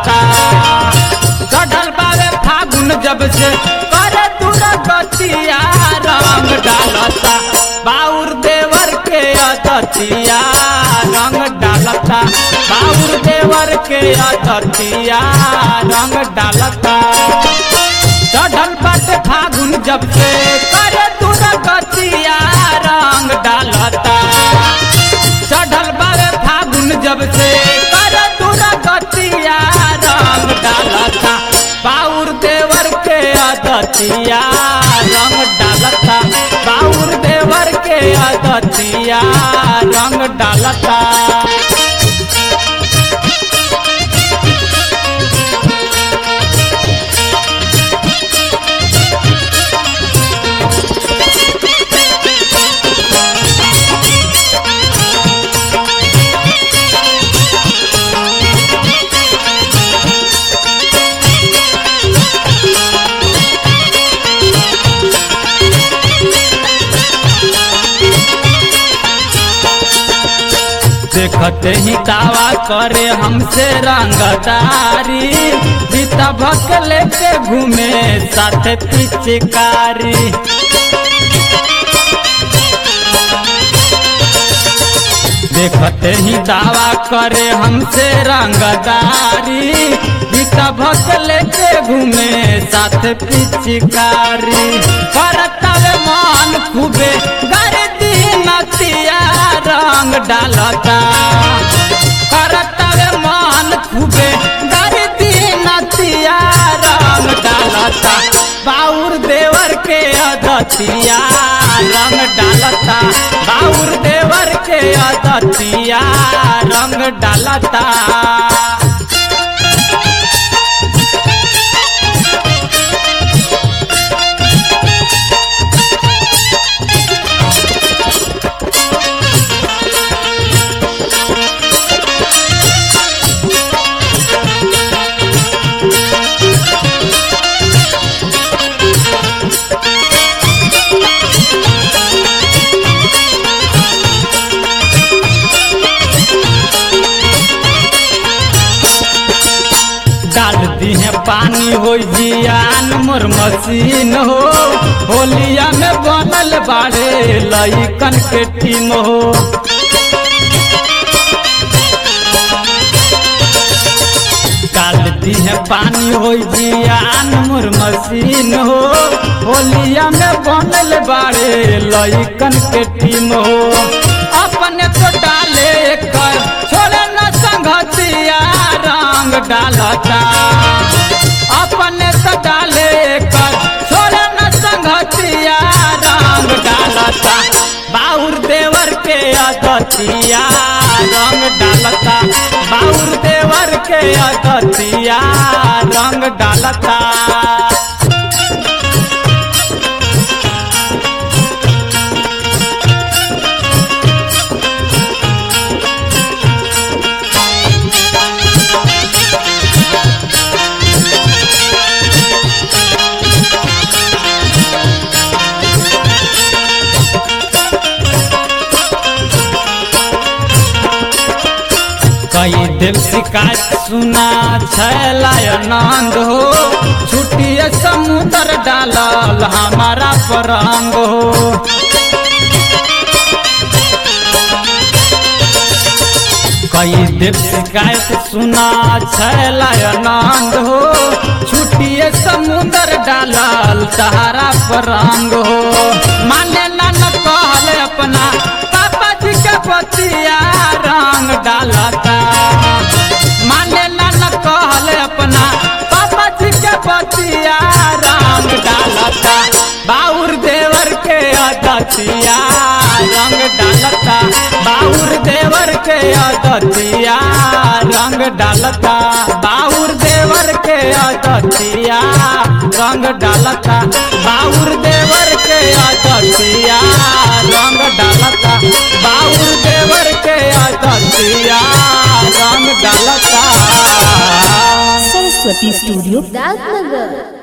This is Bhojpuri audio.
डालता चढ़ल बारे फागुन जब से करे दूर गतिया रंग डालता बाउर देवर के अदतिया रंग डालता बाउर देवर के अदतिया रंग डालता चढ़ल बाटे फागुन जब से करे दूर गतिया रंग डालता चढ़ल बारे फागुन जब से कर दूर गतिया रंग डालता बाउर देवर के अदतिया रंग डालता बाउर देवर के अदतिया रंग डालता देखते ही दावा करे हमसे रंगदारी बीता भक लेके घूमे साथे पिचकारी देखते ही दावा करे हमसे रंगदारी बीता भक लेके घूमे साथ पिचकारी करतवे मन खूबे गर्दी नतिया रंग डालता करतवे मन खूबे गर्दी नतिया रंग डालता बाउर देवर के अदतिया रंग डालता बाउर देवर के अदतिया रंग डालता डाल दी है पानी हो जियान मोर मशीन हो होलिया में बनल बाड़े लइकन के टीम हो डाल दी है पानी हो जियान मोर मशीन हो होलिया में बनल बाड़े लइकन के टीम हो अपने तो डाले कर छोड़े न संगतिया रंग डालता अपने तो डाले कर छोड़े न संगतिया रंग डालता बाउर देवर के अदतिया रंग डालता बाउर देवर के अदतिया रंग डालता कई देव शिकायत सुना छैलाय आनंद हो छुट्टिए समुद्र डालल हमारा परंग हो कई देव शिकायत सुना छैलाय आनंद हो छुट्टिए समुद्र डालल सहारा परंग हो माने ना न कहल अपना पापा जी के पतिया रंग डालता माने ना न कहल अपना पापा जी के पतिया रंग डालता बाउर देवर के अदतिया रंग डालता बाउर देवर के अदतिया रंग डालता बाउर देवर के अदतिया रंग डालता बाउर देवर के अदतिया रंग डालता बाउर देवर के अदतिया रंग डालता सरस्वती स्टूडियो राजनगर